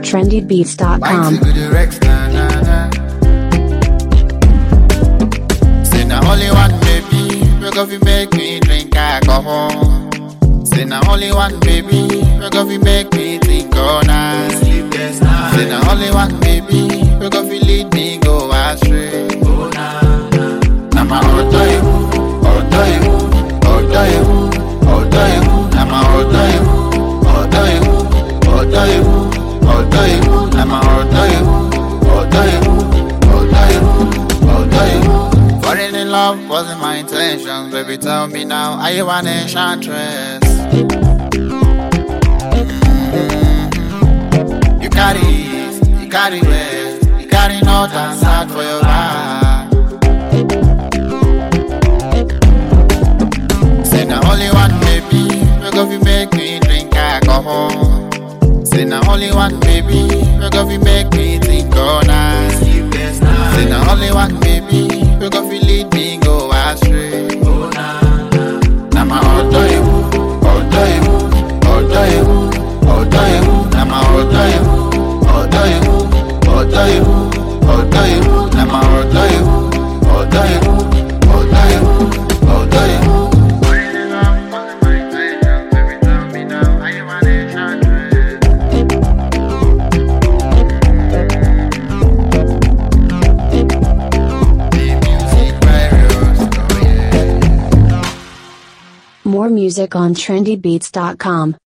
trendybeats.com. Wine to the Rex, na na na. Say na only one baby, we go fi make me drink alcohol. Say na only one baby, we go fi make me think all night. Sleepless night. Say na only one baby, we go fi lead me go astray. Na my ọ̀dọ́ ewu, ọ̀dọ́ ewu, ọ̀dọ́ ewu, ọ̀dọ́ ewu. Na my ọ̀dọ́ ewu, ọ̀dọ́ ewu, ọ̀dọ́ ewu, ọ̀dọ́ ewu. Na my ọ̀dọ́ ewu, ọ̀dọ́ ewu, ọ̀dọ́ ewu, ọ̀dọ́ ewu. Falling in love wasn't my intention, baby. Tell me now, are you an enchantress? Mm. You carry east, you carry west, you carry north and south for your back. Say na only one baby, we go fi make me drink alcohol. Say na only one baby, we go fi make me think all night. Say na only one baby, we go fi lead me go astray. Na my ọ̀dọ́ ewu, ọ̀dọ́ ewu, ọ̀dọ́ ewu, ọ̀dọ́ ewu. Na my ọ̀dọ́ ewu, ọ̀dọ́ ewu, ọ̀dọ́ ewu, ọ̀dọ́ ewu. Na my ọ̀dọ́ ewu, ọ̀dọ́ ewu, ọ̀dọ́ ewu, ọ̀dọ́ ewu. More music on trendybeats.com.